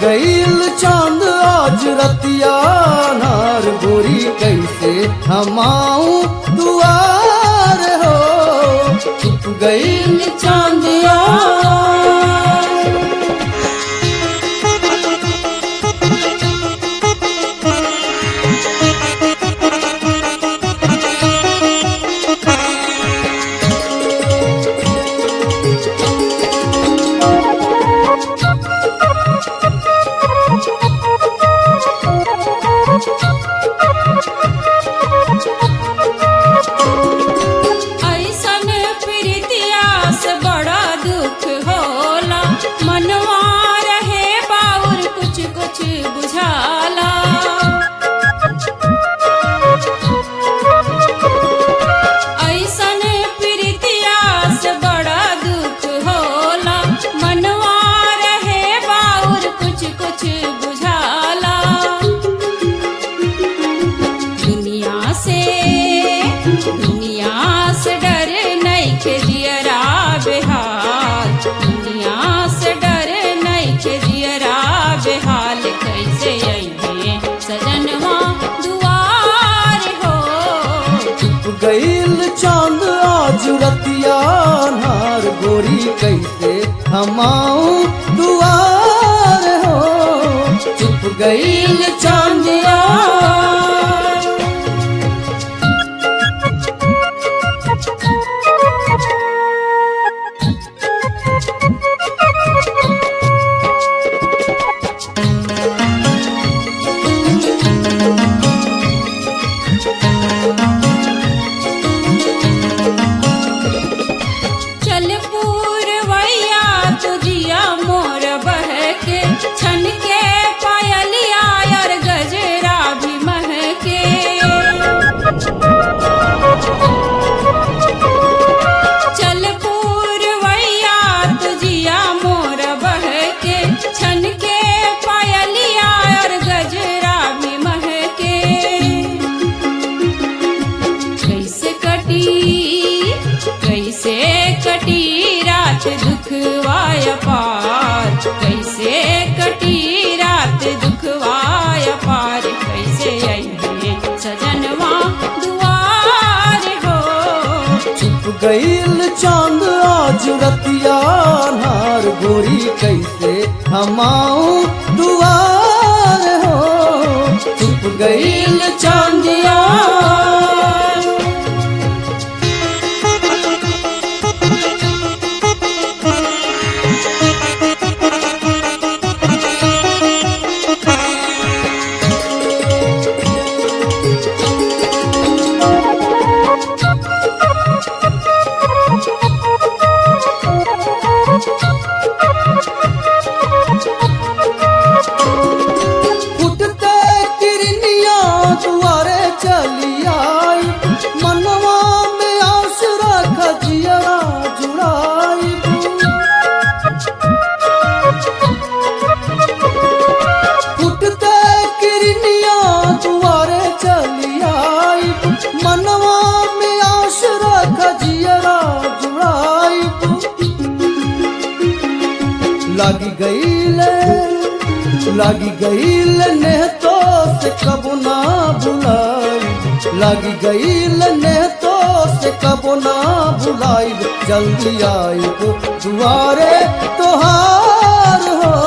गईल चांद आज रतिया नार गोरी कैसे हमाऊ दुआर हो छुप गईल चांदिया ऐसन प्रीतिया से बड़ा दुख होला मनवा रहे बाउर कुछ कुछ बुझाला ऐसन प्रीतिया से बड़ा दुख होला मनवा रहे बाउर कुछ कुछ बुझाला दुनिया से दुनिया से डर नहीं के जियरा बेहाल दुनिया से डर नहीं के जियरा बेहाल कैसे अइहे सजनवा दुआर हो छुप गईल चांद आज रतिया नार गोरी कैसे हमाऊ दुआर हो छुप गईल चांदिया चल पूरवैया तुझिया मोर बहके छन के पायलिया और गजरा भी महके चल पूरवैया तुझिया मोर बहके छन के पायलिया और गजरा भी महके कैसे कटी कैसे कटी रात दुखवाय पार कैसे कटी रात दुखवाय पार कैसे अइहे सजनवा दुआर हो छुप गईल चांद आज रतिया नार गोरी कैसे हमाऊ दुआर हो छुप गईल चांदिया फुटते किरनिया दुआरे चली आई मनवा में आस रख जियरा जुड़ाई फुटते किरनिया दुआरे चली आई मनवा में आस रख जियरा जुड़ाई लागी गईले लागी गईल ने तो से कबो ना भुलाई लागी गईल ने तो से कबो ना भुलाई जल्दी आई दुआरे तोहार हो